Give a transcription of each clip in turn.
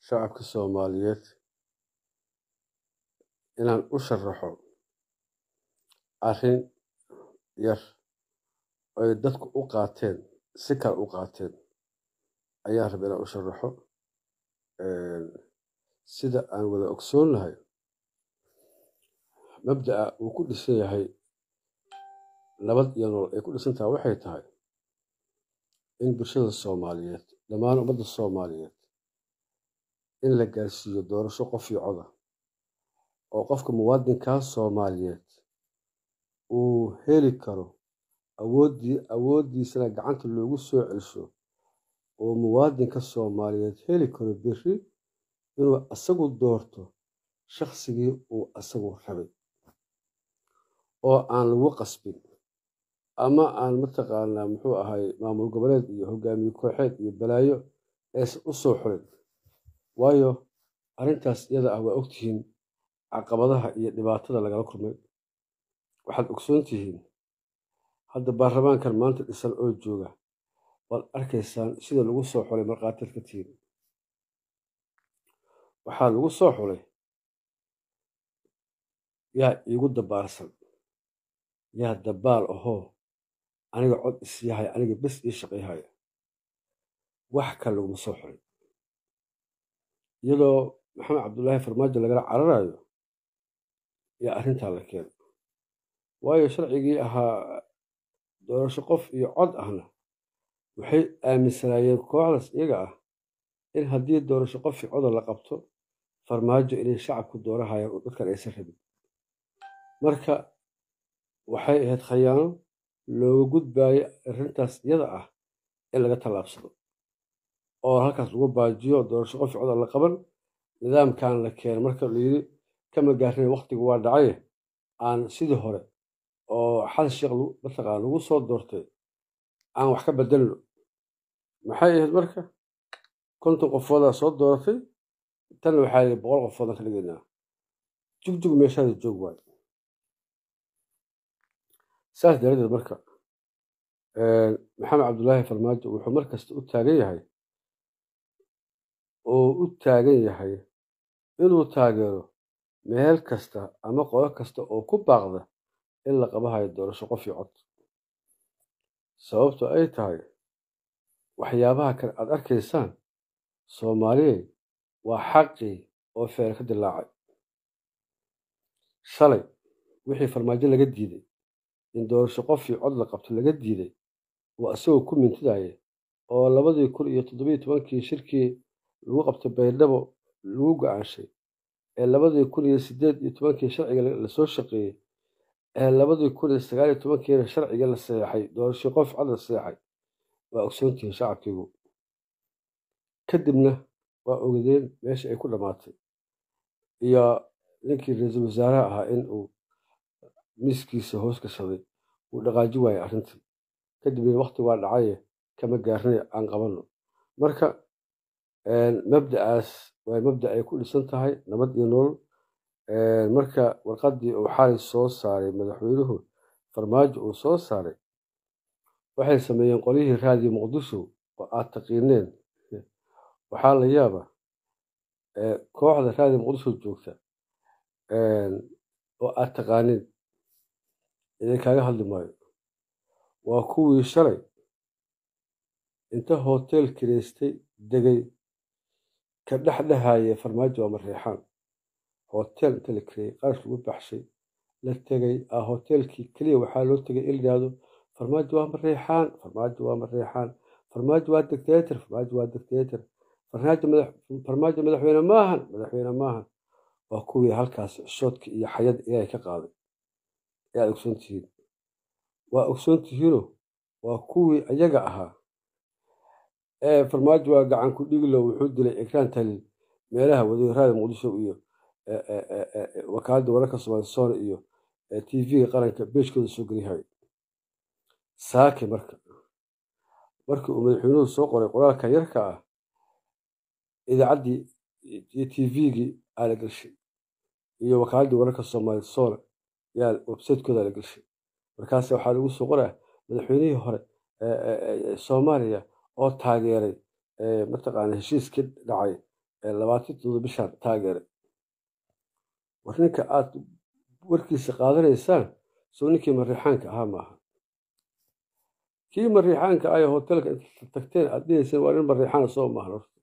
shacabka soomaaliyeed inaan u sharaxo arrin yar oy dadku u qaateen si kale u qaateen ayaan raba inaan u sharaxo sida aan wada ogsoonnahay mabda'a uu ku dhisan yahay nabad iyo nolol ay ku dhisantahay waxay tahay in bulshada soomaaliyeed dhammaan ummadda soomaaliyeed in la gaarsiiyo doorasho qof iyo coda oo qofka muwaadinkaa soomaaliyeed uu heli karo awooddii awooddiisana gacanta loogu soo celsho oo muwaadinka soomaaliyeed heli karo beri inuu asagu doorto shaqsigii uu asagu rabay oo aan lagu qasbin ama aan mataqaanaa muxuu ahay maamul goboleed iyo hogaamiye kooxeed iyo balaayo aysan u soo xulin waayo arrintaas iyada ah waa ogtihiin caqabadaha iyo dhibaatada lagala kulmay waxaad ogsoon tihiin hadda baarlamaankan maanta dhisan oo jooga waad arkaysaan sida lagu soo xulay markhaatiad ka tihiin waxaa lagu soo xulay yaa iigu dabaarsan yaa dabaal ahoo aniga cod isyahay aniga bes ii shaqayhaya wax kale laguma soo xulay iyadoo maxamed cabdulaahi farmaajo lagala cararayo yaa arrintaa la keena waayo sharcigii ahaa doorasho qof iyo cod ahna waxay aaminsanaayeen kooxdaas iyaga ah in haddii doorasho qof iyo coda la qabto farmaajo inay shacabku doorahayaan oo dadkan aysan rabin marka waxay ahayd khayaano looga gudbaayo arrintaas iyada ah in laga tallaabsado oo halkaas lagu baajiyo doorasho qof iyo cod aan la qaban nidaamkan la keena marka layidhi kama gaarina wakhtigu waa dhacaye aan sidii hore oo xasan sheekh mataqaan lagu soo doortay aan wax ka bedelno maxay ahayd marka konton qofoodaa soo dooratay tanna waxaa yidhi boqol qofoodaan ka dhigaynaa jugjug meeshaada joog waayo saas daradeed marka maxamed cabdulaahi farmaajo wuxuu mar kasta u taagan yahay oo u taagan yahay inuu taageero meel kasta ama qolo kasta oo ku baaqda in la qabahayo doorasho qof iyo cod sababto ay tahay waxyaabaha kale aad arkaysaan soomaaliyey waa xaqii oo feer ka dilaacay shalay wixii farmaajo laga diiday in doorasho qof iyo cod la qabto laga diiday oo isagoo ku mintidaya oo labadii kun iyo toddobiyo tobankii shirkii lagu qabtay baydhabo lagu go-aanshay ee labadii kun iyo siddeed iyo tobankii sharciga lasoo shaqeeyey ee labadii kun iyo sagaal iyo tobankiina sharciga la seexay doorasho qof cod la seexay waa ogsoontihiin shacabkiigu kadibna waa ogadeen meesha ay ku dhammaatay iyo ninkii ra-iisul wasaaraha ahaa in uu miiskiisa hoos gashaday uu dhaqaaji waayay arrintii kadibna wakti waa dhacaye kama gaarnay aan qabanno marka mabda'aas waa mabda ay ku dhisan tahay nabad iyo nolol marka warqaddii uu xalay soo saaray madaxweynuhu farmaajo uu soo saaray waxay sameeyeen qolyihii raadiyo muqdisho oo aad taqiineen waxaa la yaaba kooxda raadiyo muqdisho joogta oo aad taqaaniin idinkaaga hadli maayo waa kuwii shalay inta hotel kireystay degay ka dhexdhehaaye farmaajo waa mareexaan hotel inta la kireeyey qarash lagu baxshay la tegay a hotelkii keliya waxaa loo tegay in layidhaahdo farmaajo waa mareexaan farmaajo waa mareexaan farmaajo waa dictator farmaajo waa dictator farmaajo madaxweyne maahan madaxweyne maahan waa kuwii halkaas shoodka iyo xayada ilaahay ka qaaday ee aad ogsoon tihiin waa ogsoon tihiino waa kuwii ayaga ahaa ee farmaajo waa gacan ku dhiglo wuxuu dilay ekraan talil meelaha wadaaraada muqdisho iyo wakaaladda wararka soomaali soone iyo t v-ga qaranka beejkooda soo geliyahay saake marka markii uu madaxweynuhu soo qoray qoraalka yarka ah idaacaddii iyo t v-gii aa la gelshay iyo wakaaladii wararka soomaali soone yaa websaytekooda la gelshay markaas waxaa lagu soo qoraa madaxweynihii hore soomaaliya oo taageeray mataqaana heshiiskii dhacay ee labaatan toddoba bishaan taageeray war ninka aad warkiisa qaadanaysaan soo ninkii mariixaanka ahaa maaha kii mariixaanka ah ee hotelka inta tagteen aad dhihayseen waa nin mariixaana soo maahan horta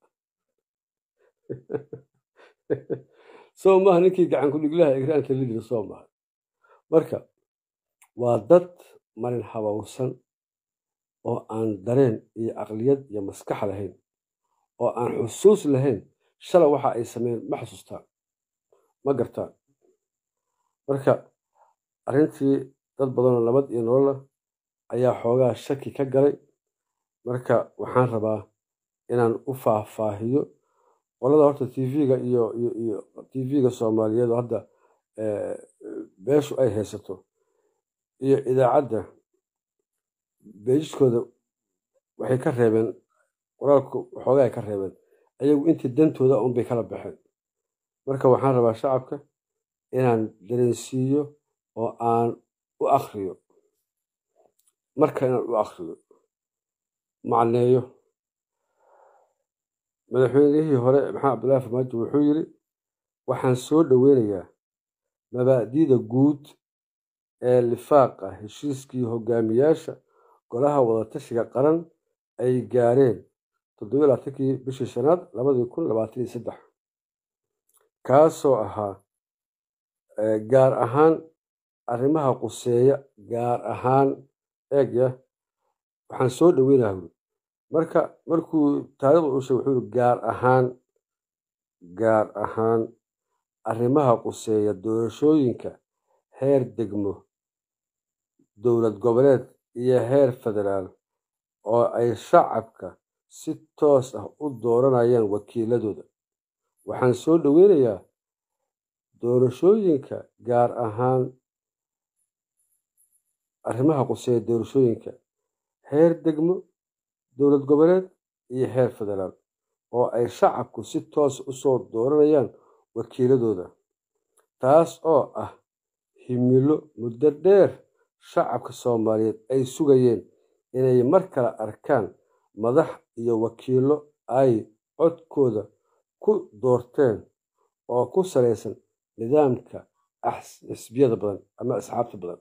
soo maaha ninkii gacan ku-dhiglaha egraanta lidira soo maaha marka waa dad marin habowsan oo aan dareen iyo caqliyad iyo maskax lahayn oo aan xusuus lahayn shala waxa ay sameeyeen ma xusuustaan ma gartaan marka arrintii dad badanoo nabad iyo nolola ayaa xoogaa shaki ka galay marka waxaan rabaa inaan u faahfaahiyo qolada horta tv-ga iyo iyo iyo tv-ga soomaaliyeed oo hadda beeshu ay haysato iyo idaacadda beejiskooda waxay ka reebeen qoraalku waxoogaa ay ka reebeen ayagu intii dantooda unbay kala baxeen marka waxaan rabaa shacabka inaan dareensiiyo oo aan u akriyo marka inaan u akriyo macneeyo madaxweynihii hore maxamed cabdullaahi farmaajo wuxuu yidhi waxaan soo dhoweynayaa mabaa'diida guud ee lifaaqa heshiiskii hogaamiyaasha golaha wadatashiga qaran ay gaareen toddobiyo labaatankii bishii shanaad labadii kun labaatan iyo saddex kaasoo ahaa gaar ahaan arrimaha quseeya gaar ahaan eegya waxaan soo dhoweynayaa huri marka markuu taarikhda u sheegay wuxuu yiri gaar ahaan gaar ahaan arrimaha quseeya doorashooyinka heer degmo dowlad goboleed iyo heer federaal oo ay shacabka si toos ah u dooranayaan wakiiladooda waxaan soo dhoweynayaa doorashooyinka gaar ahaan arrimaha quseeya doorashooyinka heer degmo dowlad goboleed iyo heer federaal oo ay shacabku si toos usoo dooranayaan wakiiladooda taas oo ah himilo muddo dheer shacabka soomaaliyeed ay sugayeen inay mar kale arkaan madax iyo wakiilo ay codkooda ku doorteen oo ku salaysan nidaamka xisbiyada badan ama asxaabta badan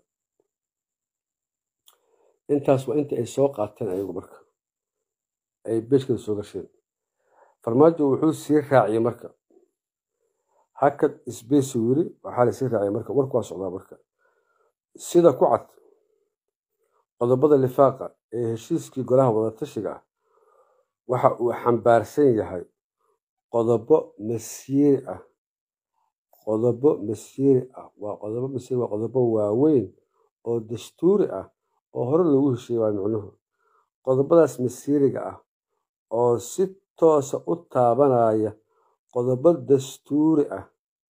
intaas waa inta ay soo qaateen ayagu marka ay beeshkada soo gasheen farmaajo wuxuu sii raaciyey marka hakad sbesi wiri waxaa lasii raaciyay marka warku waa socdaa marka sida ku cad qodobada lifaaqa ee heshiiskii golaha wadatashiga ah waxa uu xambaarsan yahay qodobo masiiri ah qodobo masiiri ah waa qodobo masiiri waa qodobo waaweyn oo dastuuri ah oo hore loogu heshiiyey waa micnuhu qodobadaas masiiriga ah oo si toosa u taabanaya qodobo dastuuri ah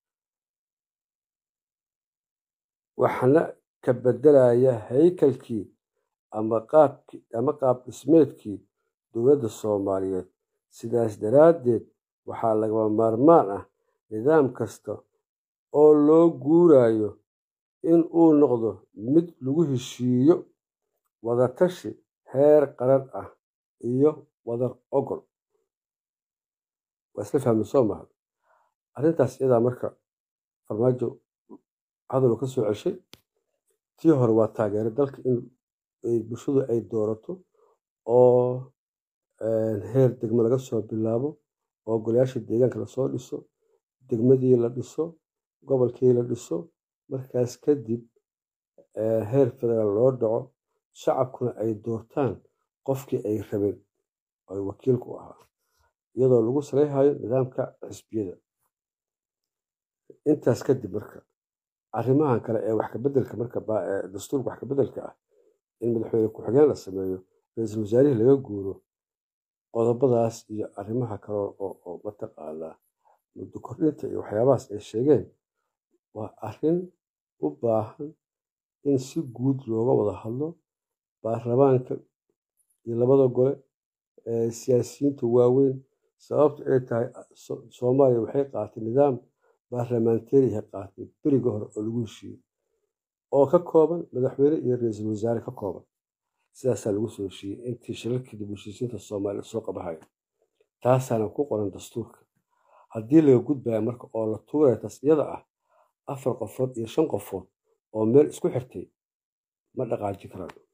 waxna ka beddelaya haykalkii ama qaabkii ama qaab dhismeedkii dowladda soomaaliyeed sidaas daraaddeed waxaa lagama maarmaan ah nidaam kasta oo loo guurayo in uu noqdo mid lagu heshiiyo wadatashi heer qaran ah iyo wadar ogol waa isla fahmi soo maha arrintaas iyadaa marka farmaajo hadaluu ka soo ceshay tii hore waa taageero dalka in bulshadu ay doorato oo heer degmo laga soo bilaabo oo golayaasha deegaanka lasoo dhiso degmadii la dhiso gobolkii la dhiso markaas kadib heer federaal loo dhaco shacabkuna ay doortaan qofkii ay rabeen oo wakiilku ahaa iyadoo lagu salayhayo nidaamka xisbiyada intaas kadib marka arrimahan kale ee wax kabedelka marka dastuurka wax kabedelka ah in madaxweyne ku-xigeen la sameeyo ra-iisul wasaarihii laga guuro qodobadaas iyo arrimaha kale oo mataqaanaa muddo kordhinta iyo waxyaabahaas ay sheegeen waa arrin u baahan in si guud looga wada hadlo baarlamaanka iyo labada gole siyaasiyiinta waaweyn sababta ay tahay soomaaliya waxay qaatay nidaam baarlamaantariha qaatay beriga hore oo lagu heshiiyey oo ka kooban madaxweyne iyo ra-iisul wasaare ka kooban sidaasaa lagu soo heshiiyey intii shilalkii dib heshiisiinta soomaaliya soo qabahaya taasaana ku qoran dastuurka haddii laga gudbaya marka oo la tuuraya taas iyada ah afar qofood iyo shan qofood oo meel isku xirtay ma dhaqaaji karaan